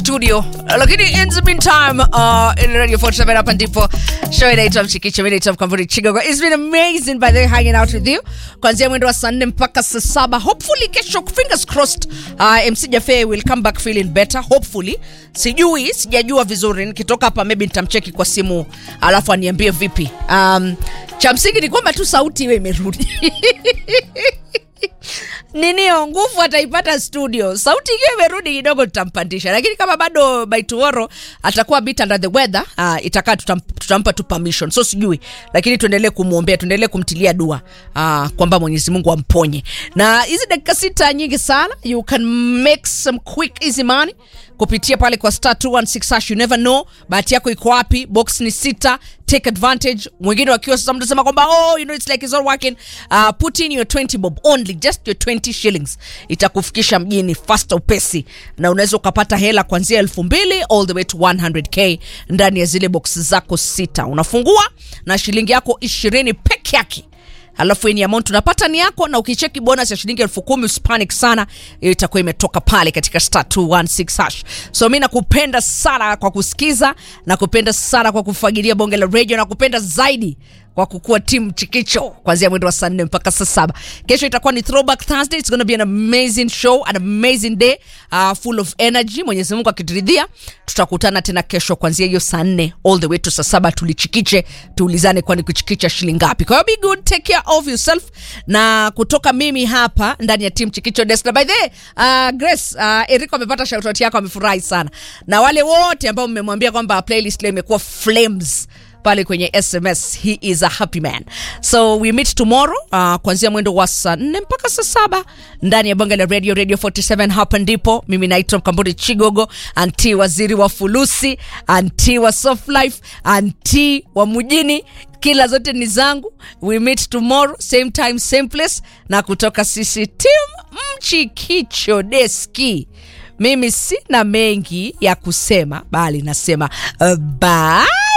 studio lakini in the meantime uh, in radio 47 hapa ndipo show inaitwa mchikicho mi naitwa mkamburi chigogo it's been amazing by the way hanging out with you kuanzia mwendo wa saa nne mpaka saa saba hopefully kesho fingers crossed uh, mc jafe will come back feeling better hopefully sijui sijajua vizuri nikitoka hapa maybe nitamcheki kwa simu alafu aniambie vipi um, cha msingi ni kwamba tu sauti iwe imerudi ninio nguvu ataipata studio sauti ikiwa imerudi kidogo tutampandisha lakini kama bado by tomorrow atakuwa bit under the weather uh, itakaa tutam, tutampa tu permission so sijui lakini tuendelee kumwombea tuendelee kumtilia dua uh, kwamba mwenyezi mungu amponye na hizi dakika sita nyingi sana you can make some quick easy money kupitia pale kwa star 216 hash you never know bahati yako iko wapi box ni sita take advantage mwingine wakiwa sasa mtasema kwamba oh you know it's like it's all working uh, put in your 20 bob only just your 20 shillings itakufikisha mjini fasta upesi na unaweza ukapata hela kuanzia elfu mbili all the way to 100k ndani ya zile box zako sita unafungua na shilingi yako ishirini peke yake alafu ni amount unapata ni yako na ukicheki bonus ya shilingi elfu kumi usipanic sana hiyo itakuwa imetoka pale katika star 216 hash so mi nakupenda sana kwa kusikiza nakupenda sana kwa kufagilia bonge la radio nakupenda zaidi kwa kukuwa timu chikicho kuanzia mwendo wa saa nne mpaka saa saba kesho itakuwa ni throwback thursday it's gonna be an amazing show an amazing day uh, full of energy mwenyezi mungu akituridhia tutakutana tena kesho kuanzia hiyo saa nne all the way to saa saba tulichikiche tuulizane kwani kuchikicha shilingi ngapi kwa hiyo be good take care of yourself na kutoka mimi hapa ndani ya timu chikicho desk na by the way, uh, grace uh, eriko amepata shoutout yako amefurahi sana na wale wote ambao mmemwambia kwamba playlist leo imekuwa flames pale kwenye sms he is a happy man so we meet tomorrow uh, kuanzia mwendo wa saa nne mpaka saa saba ndani ya bonge la radio radio 47 hapa ndipo mimi naitwa mkamburi chigogo anti waziri wa fulusi anti wa soft life anti wa mjini kila zote ni zangu we meet tomorrow same time same place na kutoka sisi tim mchikicho deski mimi sina mengi ya kusema bali nasema uh, bye